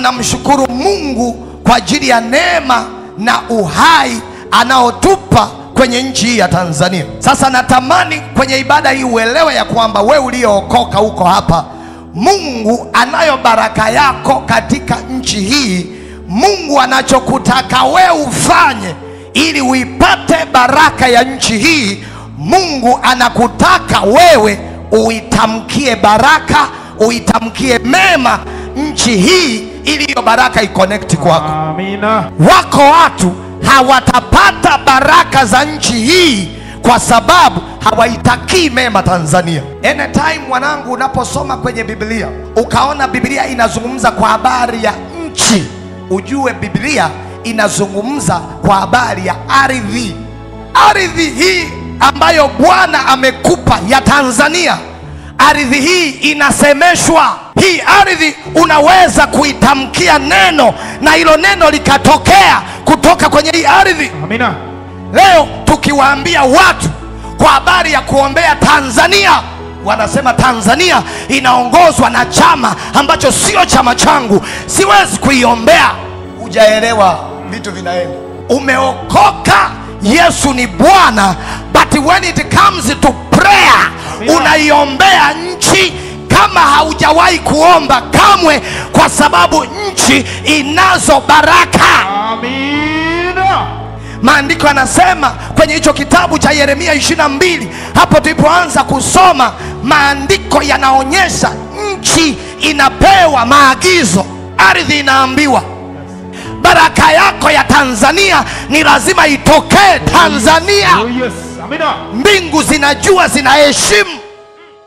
tunamshukuru Mungu kwa ajili ya neema na uhai anaotupa kwenye nchi hii ya Tanzania. Sasa natamani kwenye ibada hii uelewe ya kwamba we uliyookoka huko hapa, Mungu anayo baraka yako katika nchi hii. Mungu anachokutaka we ufanye ili uipate baraka ya nchi hii, Mungu anakutaka wewe uitamkie baraka, uitamkie mema nchi hii, ili hiyo baraka iconnect kwako. Amina. Wako watu hawatapata baraka za nchi hii kwa sababu hawaitakii mema Tanzania. Anytime mwanangu, unaposoma kwenye Biblia ukaona Biblia inazungumza kwa habari ya nchi, ujue Biblia inazungumza kwa habari ya ardhi. Ardhi hii ambayo Bwana amekupa ya Tanzania, ardhi hii inasemeshwa. Hii ardhi unaweza kuitamkia neno na hilo neno likatokea kutoka kwenye hii ardhi. Amina. Leo tukiwaambia watu kwa habari ya kuombea Tanzania, wanasema Tanzania inaongozwa na chama ambacho sio chama changu, siwezi kuiombea. Hujaelewa vitu vinaenda. Umeokoka, Yesu ni Bwana, but when it comes to prayer, Amina. unaiombea nchi kama haujawahi kuomba kamwe, kwa sababu nchi inazo baraka. Amina. Maandiko yanasema kwenye hicho kitabu cha Yeremia 22, hapo tulipoanza kusoma, maandiko yanaonyesha nchi inapewa maagizo, ardhi inaambiwa baraka yako ya Tanzania ni lazima itokee Tanzania. Oh yes. Amina. Mbingu zinajua, zinaheshimu